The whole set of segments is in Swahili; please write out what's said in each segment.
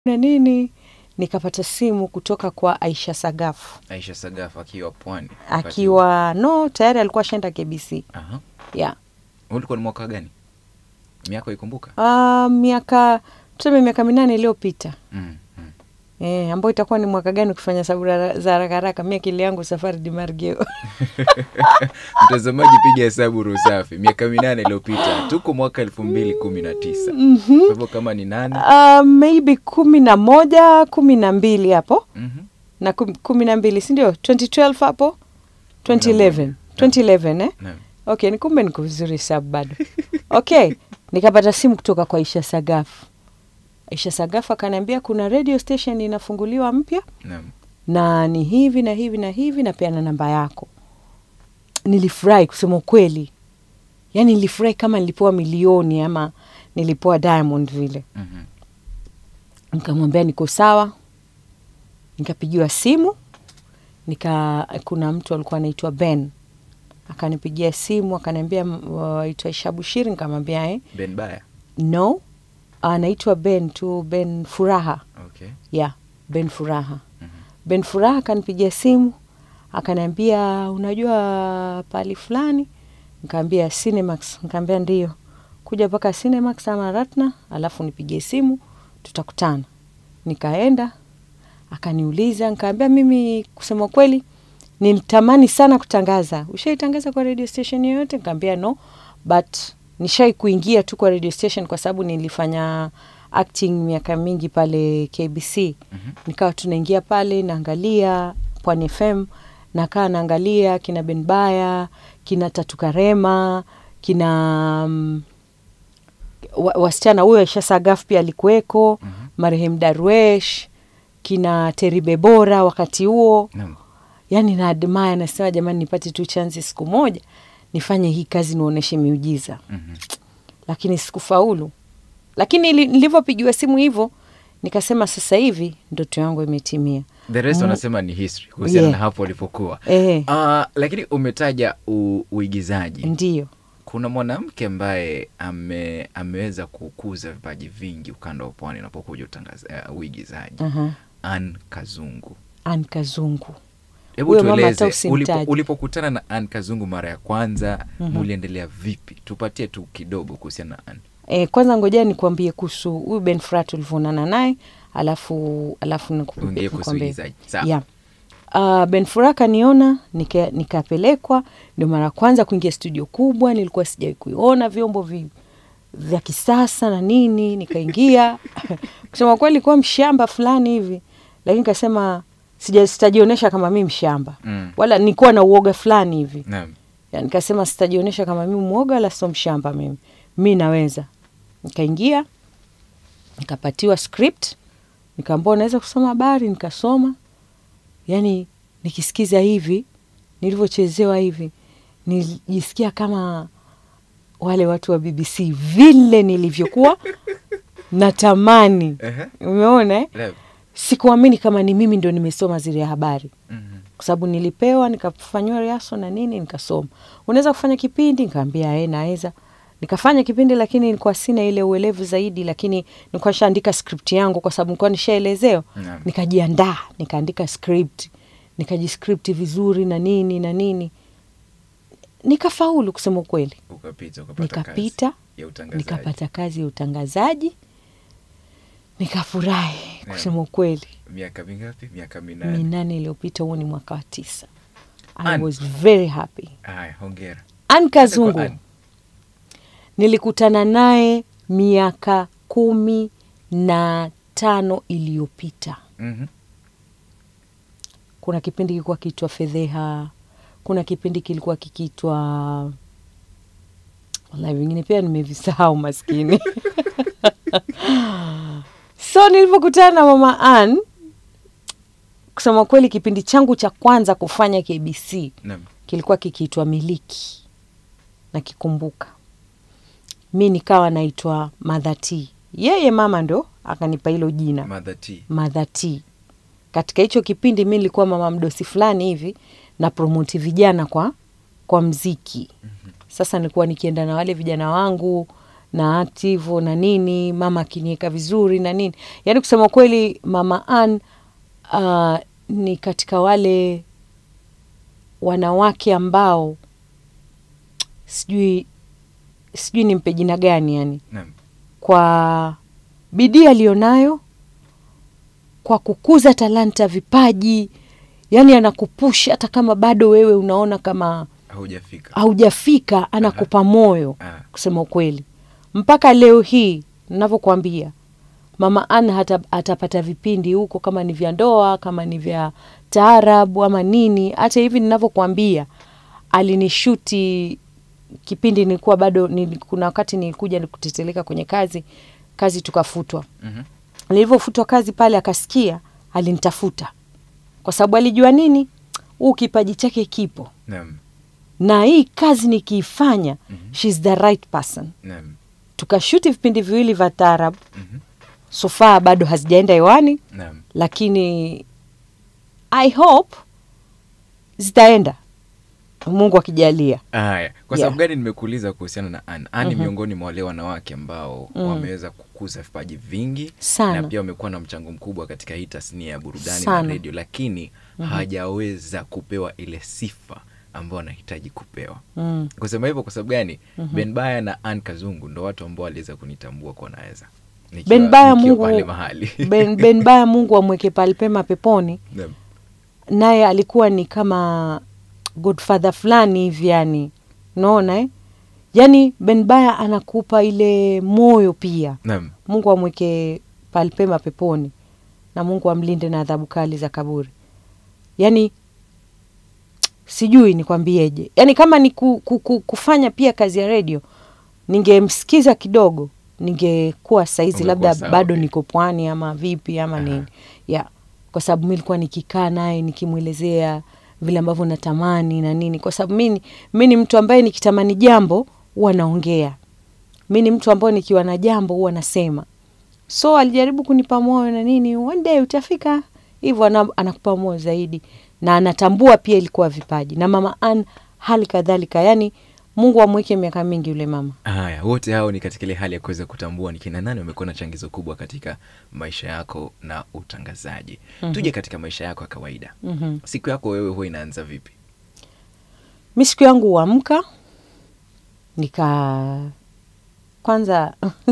na nini, nikapata simu kutoka kwa Aisha Sagafu Aisha Sagaf akiwa pwani. akiwa no, tayari alikuwa ashaenda KBC Aha. yeah. Ulikuwa ni mwaka gani? Miaka ikumbuka? Uh, miaka tuseme miaka minane iliyopita Mm. mm. Eh, ambayo itakuwa ni mwaka gani ukifanya sababu ra- za haraka haraka, mi akili yangu safari di Margeo. Mtazamaji, piga hesabu Rusafi, miaka minane iliyopita, tuko mwaka elfu mbili kumi na tisa. Kwa hivyo kama ni nane Uh, maybe kumi na moja kumi na mbili hapo Mhm. na kum- kumi na mbili sindio 2012 hapo 2011 2011 eh? Naam. okay ni kumbe niko vizuri hesabu bado okay nikapata simu kutoka kwa Aisha Sagafu Aisha Sagafu akaniambia kuna radio station inafunguliwa mpya Naam. na ni hivi na hivi na hivi na pia na namba yako nilifurahi kusema ukweli yaani nilifurahi kama nilipewa milioni ama nilipewa diamond vile Mhm. nikamwambia niko sawa nikapigiwa simu nika kuna mtu alikuwa anaitwa ben akanipigia simu akaniambia aitwa Aisha Bushiri nikamwambia eh, Ben Baya. no anaitwa ben tu ben furaha Okay. yeah ben furaha Mhm. ben furaha akanipigia simu akaniambia unajua pali fulani nikaambia cinemax nikaambia ndio kuja mpaka cinemax ama ratna alafu nipigie simu tutakutana nikaenda akaniuliza nikaambia mimi kusema kweli nilitamani sana kutangaza ushaitangaza kwa radio station yoyote nikaambia no but nishai kuingia tu kwa radio station kwa sababu nilifanya acting miaka mingi pale kbc Mhm. nikawa tunaingia pale naangalia pwani fm nakaa naangalia kina benbaya kina tatukarema kina mm, wa, wasichana huyo Aisha Sagaf pia alikuweko Mhm. marehemu Darwesh kina Teribe Bora wakati huo Naam. yani na admire nasema jamani nipate tu chansi siku moja nifanye hii kazi nionyeshe miujiza Mhm. lakini sikufaulu lakini ili- nilivyopigiwa simu hivyo nikasema sasa hivi ndoto yangu imetimia The rest Mm. wanasema ni history kuhusiana Yeah. na hapo ulipokuwa. eh, Ah, lakini umetaja u, uigizaji. ndio Kuna mwanamke ambaye ame, ameweza kukuza vipaji vingi ukanda wa pwani unapokuja utangaza uh, uigizaji. aha. Ann Kazungu. Ann Kazungu Hebu Huyo mama tueleze hata usimtaje. ulipo, ulipokutana na Ann Kazungu mara ya kwanza Mhm. muliendelea vipi? Tupatie tu kidogo kuhusiana na Ann. E, kwanza ngojea nikuambie kuhusu huyu Ben Frat ulivyoonana naye alafu alafu niku- Tuongee kuhusu nikwambie. uigizaji. Sawa. yeah. Uh, Ben Fura kaniona nika- nikapelekwa, ndio mara ya kwanza kuingia studio kubwa, nilikuwa sijawai kuiona vyombo vi, vya kisasa na nini, nikaingia kusema kweli ilikuwa mshamba fulani hivi, lakini kasema sija sitajionyesha kama mi mshamba Mm. wala nilikuwa na uoga fulani hivi Naam. ya, nikasema sitajionyesha kama mimi mwoga wala sio mshamba mimi mi naweza nikaingia nikapatiwa script nikaambua naweza kusoma habari nikasoma yani nikisikiza hivi nilivyochezewa hivi nilijisikia kama wale watu wa bbc vile nilivyokuwa natamani Ehe. umeona eh? Naam. sikuamini kama ni mimi ndo nimesoma zile habari Mhm. kwa sababu nilipewa nikafanyiwa riaso na nini nikasoma unaweza kufanya kipindi nikaambia e naweza nikafanya kipindi lakini nilikuwa sina ile uelevu zaidi lakini nilikuwa nishaandika script yangu kwa sababu nilikuwa nishaelezewa Naam. nikajiandaa nikaandika script nikajiscript vizuri na nini na nini nikafaulu kusema ukweli Ukapita, ukapata nikapita kazi ya utangazaji. nikapata kazi ya utangazaji nikafurahi Naam. kusema ukweli Miaka mingapi? Miaka minane. minane iliyopita huo ni mwaka wa tisa I Ann. was very happy Haya, hongera. Ann Kwa Kazungu Ann. nilikutana naye miaka kumi na tano iliyopita Mhm. kuna kipindi kilikuwa kiitwa fedheha kuna kipindi kilikuwa kikiitwa wallahi vingine pia nimevisahau maskini so nilivyokutana na mama Ann kusema kweli kipindi changu cha kwanza kufanya kbc Naam. kilikuwa kikiitwa miliki nakikumbuka mi nikawa naitwa madhati yeye mama ndo akanipa hilo jina Mother T. madhati katika hicho kipindi mi nilikuwa mama mdosi fulani hivi na promoti vijana kwa kwa mziki sasa nilikuwa nikienda na wale vijana wangu na active na nini mama akiniweka vizuri na nini yaani kusema kweli mama Ann uh, ni katika wale wanawake ambao sijui sijui nimpe jina gani yani Naam. kwa bidii aliyonayo kwa kukuza talanta vipaji yani anakupusha hata kama bado wewe unaona kama haujafika haujafika anakupa moyo Ah. kusema ukweli mpaka leo hii navyokwambia mama Ann hata atapata vipindi huko kama ni vya ndoa kama ni vya taarabu ama nini hata hivi ninavyokwambia alinishuti kipindi nilikuwa bado nili, kuna wakati nilikuja kuteteleka kwenye kazi kazi tukafutwa Mhm. nilivyofutwa kazi pale akasikia alinitafuta kwa sababu alijua nini huu kipaji chake kipo Naam. na hii kazi nikiifanya Mhm. shes the right person Naam. tukashuti vipindi viwili vya taarab Mhm. sofaa bado hazijaenda hewani Naam. lakini i hope zitaenda mungu akijalia Haya, kwa Yeah. sababu gani nimekuuliza kuhusiana na Ann? Ann ni miongoni mwa wale wanawake ambao wameweza kukuza vipaji vingi Sana. na pia wamekuwa na mchango mkubwa katika hii tasnia ya burudani Sana. na redio, lakini hajaweza kupewa ile sifa ambayo anahitaji kupewa. mm. Kusema hivyo kwa sababu gani? Ben Baya na Ann Kazungu ndo watu ambao waliweza kunitambua kwa naweza Nikiwa- ben baya nikiwa mungu pale mahali ben, ben baya mungu amweke pale pema peponi Naam. naye alikuwa ni kama godfather fulani hivi yani unaona eh? yani ben baya anakupa ile moyo pia Naam. mungu amweke palpema peponi na mungu amlinde na adhabu kali za kaburi yaani sijui nikwambieje yaani kama ni ku, ku, ku, kufanya pia kazi ya redio ningemsikiza kidogo ningekuwa saizi Ungekuwa labda sawa bado pia. niko pwani ama vipi ama Aha. nini ya kwa sababu mi nilikuwa nikikaa naye nikimwelezea vile ambavyo natamani na nini kwa sababu mi ni- mi ni mtu ambaye nikitamani jambo huwa naongea mi ni mtu ambaye nikiwa na jambo huwa nasema so alijaribu kunipa moyo na nini one day utafika hivyo ana, anakupa moyo zaidi na anatambua pia ilikuwa vipaji na mama Ann hali kadhalika yani mungu amweke miaka mingi yule mama Haya, wote hao ni katika ile hali ya kuweza kutambua ni kina nani wamekuwa na changizo kubwa katika maisha yako na utangazaji. Tuje katika maisha yako ya kawaida. mm-hmm. Siku yako wewe huwa inaanza vipi? mi siku yangu huamka nika kwanza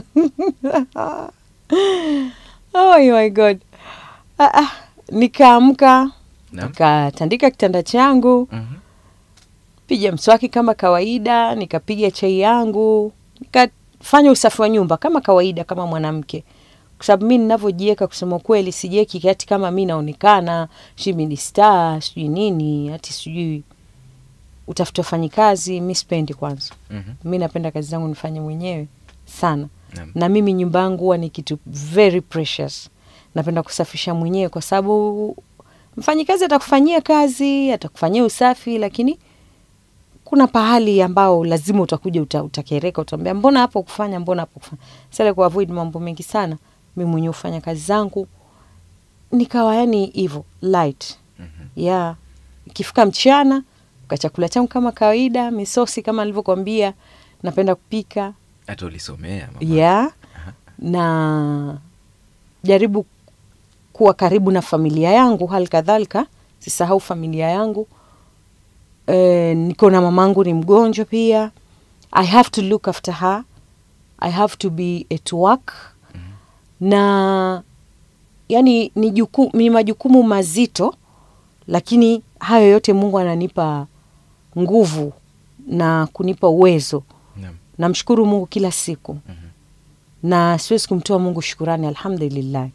oh my god ah, ah. nikaamka Naam. nikatandika kitanda changu Mhm. piga mswaki kama kawaida nikapiga chai yangu nikafanya usafi wa nyumba kama kawaida kama mwanamke kwa sababu mi ninavyojieka kusema kweli sijieki kati kama mi naonekana sijui mi ni star sijui nini hati sijui utafuta wafanyikazi mi sipendi kwanza Mhm. mi napenda kazi zangu nifanye mwenyewe sana Naam. na mimi nyumba yangu huwa ni kitu very precious napenda kusafisha mwenyewe kwa sababu mfanyikazi atakufanyia kazi atakufanyia usafi lakini kuna pahali ambao lazima utakuja uta, utakereka utaambia mbona hapo kufanya mbona hapo kufanya sasa ku avoid mambo mengi sana mi mwenyewe hufanya kazi zangu nikawa yani hivyo light Mhm. ya ikifika mchana ka chakula changu kama kawaida misosi kama nilivyokwambia napenda kupika Hata ulisomea mama. ya na jaribu kuwa karibu na familia yangu hali kadhalika sisahau familia yangu e, niko na mamangu ni mgonjwa pia i have to look after her i have to be at work na yani ni, juku, ni majukumu mazito lakini hayo yote mungu ananipa nguvu na kunipa uwezo Naam. namshukuru mungu kila siku Mhm. na siwezi kumtoa mungu shukurani alhamdulillah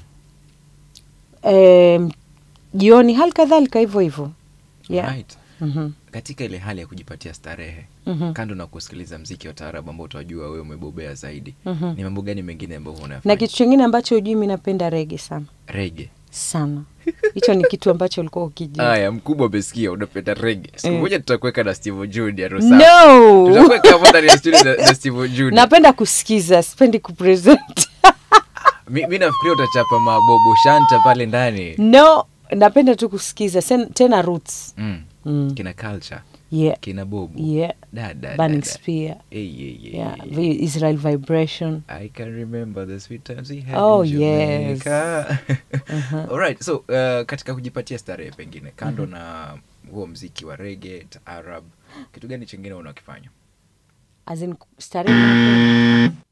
Em, jioni hali kadhalika hivyo hivyo yeah. Right. Mhm. Katika ile hali ya kujipatia starehe Mhm. kando na kusikiliza mziki wa taarabu ambao utajua wewe umebobea zaidi Mhm. ni mambo gani mengine ambayo huwa unayafanya? na kitu chingine ambacho ujui mi napenda rege sana rege sana hicho ni kitu ambacho ulikuwa ukijua haya mkubwa amesikia unapenda rege siku Eh. moja tutakuweka na steve junior no tutakuweka hapo ndani ya studio na, na steve junior napenda kusikiza sipendi kupresent mi, mi nafikiria utachapa mabobo shanta pale ndani no napenda tu kusikiza sen, tena roots mm. mm. kina culture yeah kina bobu yeah Da, da, burning da, da. spear Hey, yeah, yeah, yeah yeah, yeah. vi- israel vibration I can remember the sweet times we had Oh, in yes. Jamaica. Alright, so uh, katika kujipatia starehe pengine kando na huo mziki wa rege taarab kitu gani chingine unakifanya as in starehe